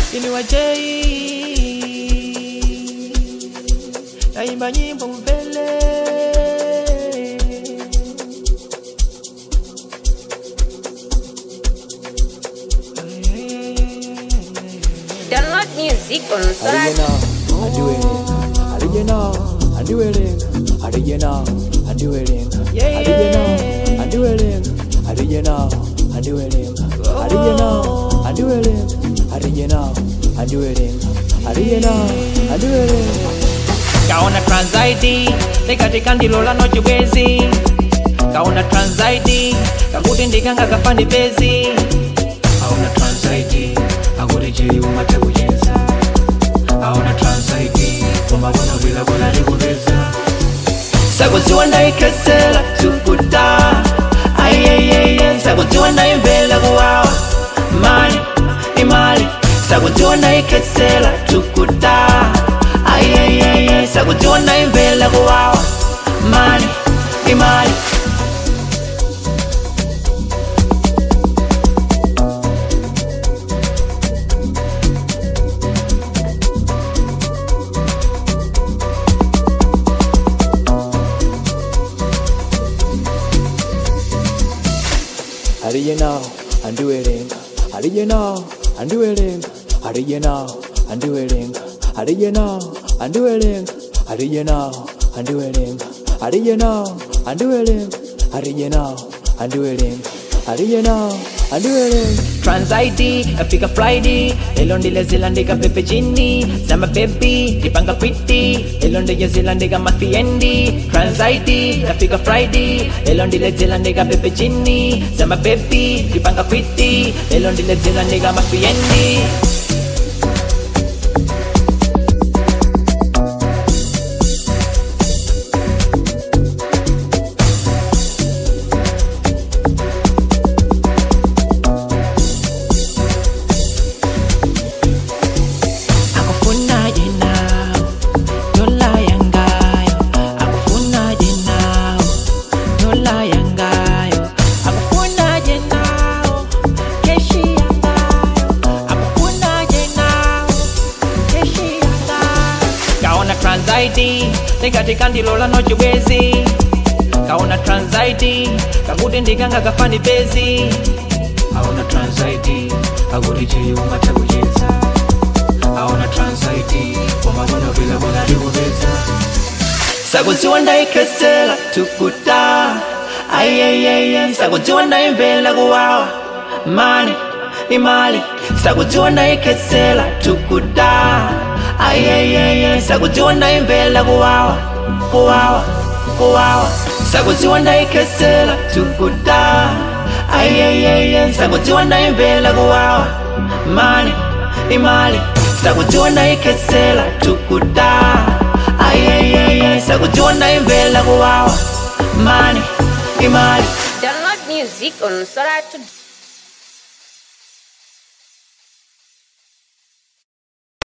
ini wajei naimba nyimbo mbele Download music on Sorat. Original, undueling, original, undueling, Yeah. original, undueling, original, undueling, original, undueling, original, undueling, original, undueling. kaona trans id lekatika ndilo lano chibwezi kaona trans id kakuti ndikanga kafani bezi aona trans id akuti chiliuma chakucheza aona trans id komabona bwilabwila likupeza sakudziwa ndaikesela tukuta ayeyeye sakudziwa ndaimvela kuwawa mali imali sakudziwa ndaikesela tukuta ayeyeye sakudziwa ndaimvela kuwawa mali imali Original, undueling, original, undueling, original, undueling, original, undueling, original, undueling, original, undueling, original, undueling, original, undueling. trans id afika friday lelo ndile zilandika pepe chini zama bebi ndipanga kwiti lelo ndije zilandika mafiendi trans id afika friday lelo ndile zilandika pepe chini zama bebi ndipanga kwiti lelo ndile zilandika mafiendi akufunaje nawe dola yangayo akufunaje nawe dola yangayo akufunaje nawe keshi yangayo akufunaje nawe keshi yangayo kaona trans id lekatika ndilo lano chibwezi kaona trans id kakuti ndikanga kafani bezi aona trans id akuti chiliuma chakucheza aona trans id komabona bwilabwila likupeza sakudziwa ndaikesela tukuta ayeyeye sakudziwa ndaimvela kuwawa mali imali sakudziwa ndaikesela tukuta ayeyeye sakudziwa ndaimvela kuwawa kuwawa kuwawa sakudziwa ndaikesela tukuta ayeyeye sakudziwa ndaimvela kuwawa mali imali sakudziwa ndaikesela tukuta ayeyeye sakudziwa ndaimvela kuwawa mali imali Download music on Sorat.